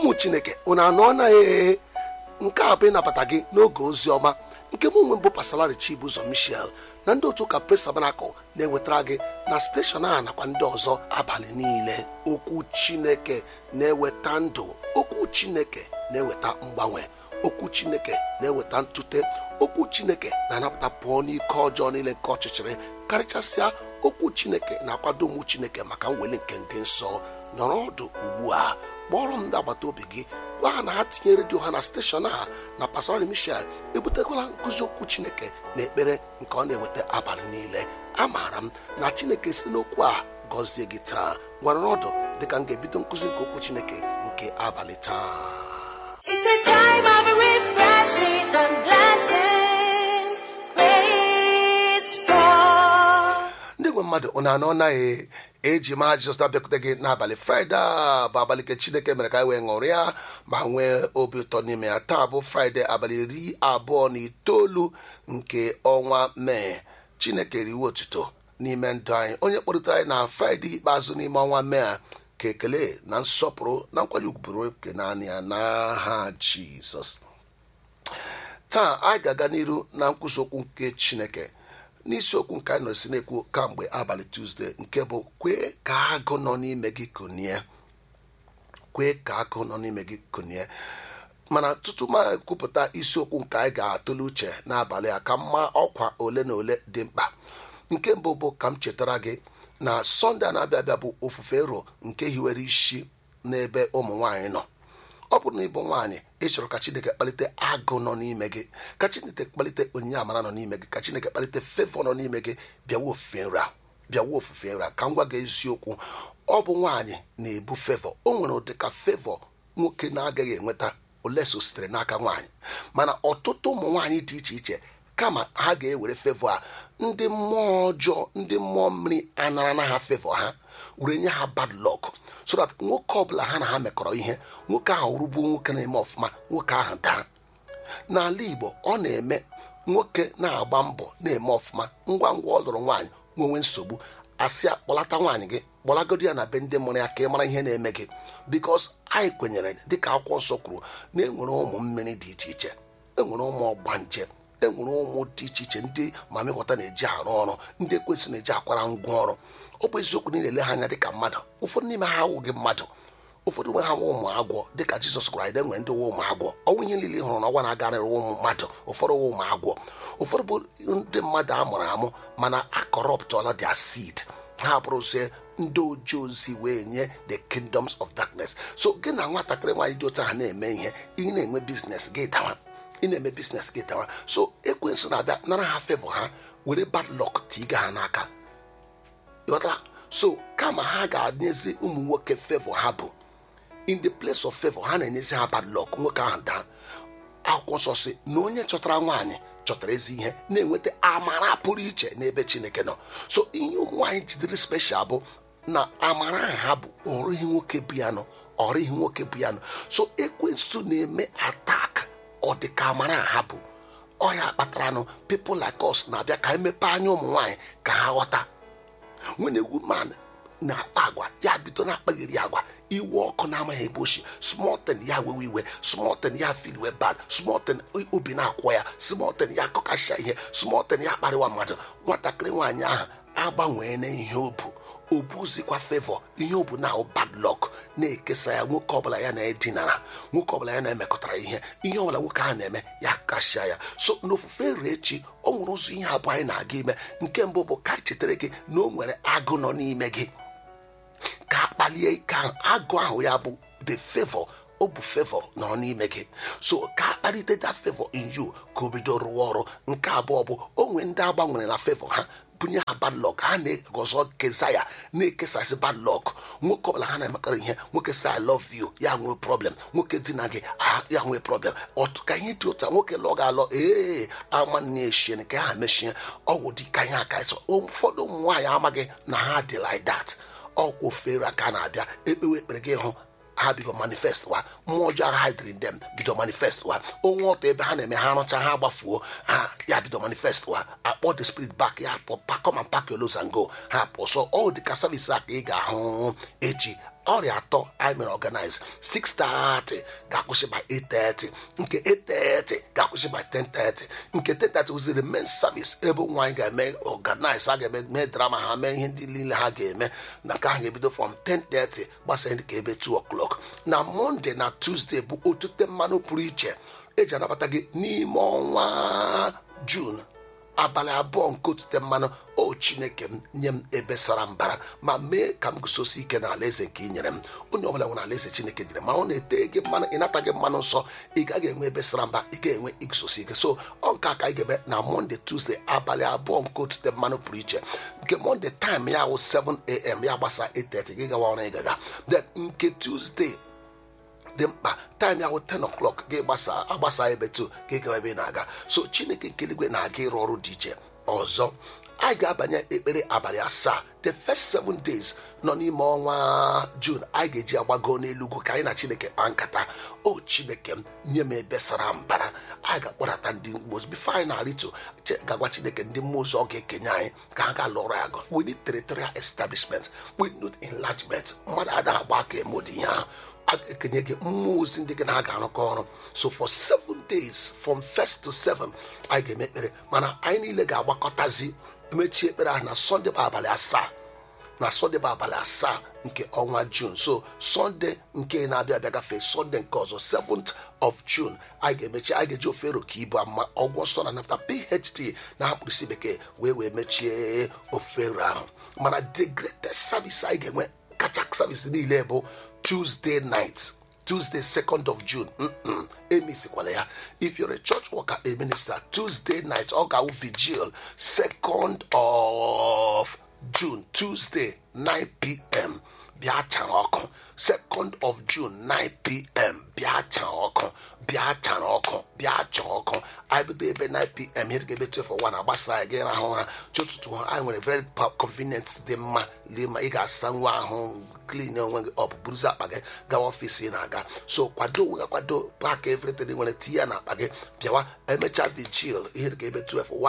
ụmụ chineke unu anọ na ee nke a bụ ịnabata gị n'oge ozi ọma nke mụ nwe mbụ pasalari chibuzo michel na ndị otu ụka pres tabanakụl na-ewetara gị na steshọn a nakwa ndị ọzọ abalị niile okwu chineke na-eweta ndụ okwu chineke na-eweta mgbanwe okwu chineke na-eweta ntute okwu chineke na-anapụta pụọ n'ike ọjọọ niile nke ọchịchịrị karịchasịa okwu chineke na-akwado ụmụ chineke maka mweli nke ndị nsọ nọrọ ọdụ ugbu a kpọrọ m ndị agbata obi gị gwa ha na ha tinye redio ha na steshọn a na pastorali michel ebutekwala nkụzi okwu chineke na ekpere nke ọ na-eweta abalị niile amaara m na chineke si n'okwu a gọzie gị taa gwara ọdụ dịka m ga-ebido nkụzi nke okwu chineke nke abalị taa It's a time of refreshing and blessing. Praise God. ndị nwe mmadụ ụnụ anọ naghị eji ma jizọs na-abịakwute gị n'abalị fraịde a bụ abalị nke chineke mere ka anyị wee ṅụrịa ma nwee obi ụtọ n'ime ya taa bụ fraịde abalị iri abụọ na itoolu nke ọnwa mee chineke riwe otuto n'ime ndụ anyị onye kpọrịtara anyị na fraịde ikpeazụ n'ime ọnwa mee a ka ekele na nsọpụrụ na nkwanye ugwu bụrụ oke naanị ya n'aha jizọs taa anyị ga-aga n'iru na nkwụsị okwu nke chineke n'isiokwu nke anyị nọrọsi na-ekwu kamgbe abalị tuzdee nke bụ kwee ka agụ nọ n'ime gị konie kwee ka agụ nọ n'ime gị konie mana tutu m ekwupụta isiokwu nke anyị ga-atụle uche n'abalị a ka mma ọkwa ole na ole dị mkpa nke mbụ bụ ka m chetara gị na sọnde a na-abịa abịa bụ ofufe ro nke hiwere isi n'ebe ụmụ nwaanyị nọ ọ bụrụ na ịbụ nwaanyị ị chọrọ ka chineke kpalite agụ nọ n'ime gị ka chineke kpalite onyinye amara nọ n'ime gị ka chineke kpalite fevọ nọ n'ime gị bịawa ofufe nra bịawa ofufe nra ka m gwa gị eziokwu ọ bụ nwaanyị na-ebu fevọ o nwere ụdị ka fevọ nwoke na-agaghị enweta ole so sitere n'aka nwaanyị mana ọtụtụ ụmụ nwaanyị dị iche iche kama ha ga-ewere fevọ a ndị mmụọ ọjọọ ndị mmụọ mmiri anara na ha fevọ ha were nye ha bad luck so that nwoke ọbụla ha na ha mekọrọ ihe nwoke ahụ rugbuo nwoke na-eme ọfụma nwoke ahụ daa n'ala igbo ọ na-eme nwoke na-agba mbọ na-eme ọfụma ngwa ngwa ọ lụrụ nwaanyị nwenwe nsogbu asị ya kpọlata nwaanyị gị kpọlagodi ya na be ndị mụrụ ya ka ị mara ihe na-eme gị bikos anyị kwenyere dịka akwụkwọ nsọ kwuru na enwere ụmụ mmiri dị iche iche enwere ụmụ ọgbanje enwere ụmụ dị iche iche ndị mamịkọta na-eji arụ ọrụ ndị ekwesị na-eji akwara ngwa ọrụ ọ bụ eziokwu na ị na-ele ha anya dịka mmadụ ụfọdụ n'ime ha awụghị mmadụ ụfọdụ nwe ha nwe ụmụ agwọ dịka jizọs gwara anyị na enwere ndị nwe ụmụ agwọ ọnwụ ihe niile ị hụrụ n'ọnwa na-agarịrị ụmụ mmadụ ụfọdụ nwe ụmụ agwọ ụfọdụ bụ ndị mmadụ a mụrụ amụ mana a kọrọptọla their seed ha bụrụzie ndị oji ozi wee nye the kingdoms of darkness so gị na nwatakịrị nwaanyị dị otu ahụ na-eme ihe ị na-enwe biznes gị dawa ị na-eme biznes gị dawa so ekwensu na-abịa nara ha fevọ ha were bad luck tiga ha n'aka ghọtara so kama ha ga-anyezi ụmụ nwoke fevọ ha bụ in the place of favor ha na-enyezi ha bad luck nwoke ahụ daa akwụkwọ nsọ si na onye chọtara nwaanyị chọtara ezi ihe na-enweta amara pụrụ iche n'ebe chineke nọ so ihe ụmụ nwaanyị jidere special bụ na amara ahụ ha bụ ọrịghị nwoke piano ọrịghị nwoke piano so ekwensu na-eme atak ọ dị ka amara ha bụ ọya kpataranụ people like us na-abịa ka emepe anya ụmụ nwaanyị ka ha ghọta when a woman na-akpa agwa ya bido na-akpagheri agwa iwe ọkụ na-amaghị ebe oshi smọten ya wewe iwe smọten ya filiwe bad smọten obi na-akwọ ya smọten ya akọkasịa ihe smọten ya kparịwa mmadụ nwatakịrị nwaanyị ahụ agbanwee na ihe obu obuzikwa fevọ ihe obu na bad luck na-ekesa ya nwoke ọbụla ya na-edinara nwoke ọbụla ya na-emekọtara ihe ihe ọbụla nwoke ahụ na-eme ya kashia ya so n'ofufe nri echi ọ nwere ụzọ ihe abụọ anyị na-aga ime nke mbụ bụ ka anyị chetara gị na o nwere agụ nọ n'ime gị ka a kpalie ike ahụ agụ ahụ ya bụ the favor ọ bụ favor nọ n'ime gị so ka a kpalite that favor in you ka o bido rụọ ọrụ nke abụọ bụ onwe ndị agbanwere na favor ha bunye ha bad luck ha na-egọzọ kesa ya na-ekesasị bad luck nwoke ọbụla ha na-emekọrọ ihe nwoke sị i love you ya nwee problem nwoke dina gị ah, ya nwee problem ọtụ ka ihe dị otu a nwoke lụọ ga-alọ ee ama na-eshie nke ha mechie ọgwụ dị ka ihe aka ịsọ ụfọdụ ụmụ nwaanyị amaghị na ha dị like that ọkwụ fere aka na-abịa ekpewe ekpere gị hụ ha bido manifest wa mmụọ ọjọọ agha hidiri dem bido manifest wa onwe ọtọ ebe ha na-eme ha rụcha ha gbafuo ha ya bido manifest wa akpọ the spirit back ya pụ pakọm and pack your loads and go ha pụ so ọ dị ka service a ka ị ga-ahụ echi ọrịa atọ anyị mere organize 630 ga-akwụsị by 830 nke 830 ga-akwụsị by 1030 nke 1030 wụziri main service ebe ụmụ anyị ga-eme organize ha ga-eme mee drama ha mee ihe ndị niile ha ga-eme na nke ahụ ga-ebido from 1030 gbasara ndị ka ebe 2 o'clock na monde na tuesday bụ otute mmanụ pụrụ iche eji anabata gị n'ime ọnwa jun abalị abụọ nke otute mmanụ o chineke m nye m ebe sara mbara ma mee ka m guzosi ike na alaeze nke ị nyere m onye ọbụla nwere alaeze chineke dịrị ma ọ na-ete gị mmanụ ịnata gị mmanụ nsọ ị gaghị enwe ebe sara mba ị ga-enwe iguzosi ike so ọ nke a ka anyị ga-eme na monde tuzdee abalị abụọ nke otute mmanụ pụrụ iche nke monde taịm ya wụ 7am ya gbasa 8:30 gị gawa ọrụ ị gaga then nke tuzdee dị mkpa taịm ya wụ 10 o'clock gị gbasa agbasa ebe 2 gị gawa ebe ị na-aga so chineke nke eluigwe na-aga ịrụ ọrụ dị iche ọzọ anyị ga-abanye ekpere abalị asaa the first seven days nọ n'ime ọnwa jun anyị ga-eji agbago n'elugwu ka anyị na chineke kpaa nkata o chineke m nye m ebe sara mbara anyị ga-akpọrata ndị mmụọ bifo anyị na-arịtu ga-agwa chineke ndị mmụọ ozi ọ ga-ekenye anyị ka ha ga lụrụ agụ we need territorial establishment we need enlargement mmadụ ada agba aka eme ụdị ihe ahụ ekenye gị mmụọ ozi ndị gị na ha ga-arụkọ ọrụ so for seven days from first to seven anyị ga-eme ekpere mana anyị niile ga-agbakọtazi mechie ekpere ahụ na sọnde bụ abalị asaa na sọnde bụ abalị asaa nke ọnwa jun so sọnde nke na-abịa abịa gafee sọnde nke ọzọ 7th of june anyị ga-emechi anyị ga-eji ofe ka ibu ama ọgwụ nsọ na nafta phd na mkpirisi bekee wee wee mechie ofe ahụ mana the greatest service anyị ga-enwe kacha service niile bụ tuesday night tuesday 2nd of june mm-mm, emisikwala ya if you're a church worker a minister tuesday night ọ ga-awụ vigil 2nd of june tuesday 9 pm bịa chara ọkụ 2nd of june 9 pm bịa chara ọkụ bịa chara ọkụ bịa chaa ọkụ anyị bido ebe 9 pm here ga-ebe 12 agbasa ya gị rahụ ụra chi ụtụtụ ha anyị nwere very convenient dị mma lee ma ị ga-asa nwa ahụ klin onwe gị ọ bụ buruzi akpa gị gawa ọfịs ị na-aga so kwado onwe gị kwado paaki evritin nwere tinye ya na akpa gị bịawa emechaa vigil ihe ga ebe 12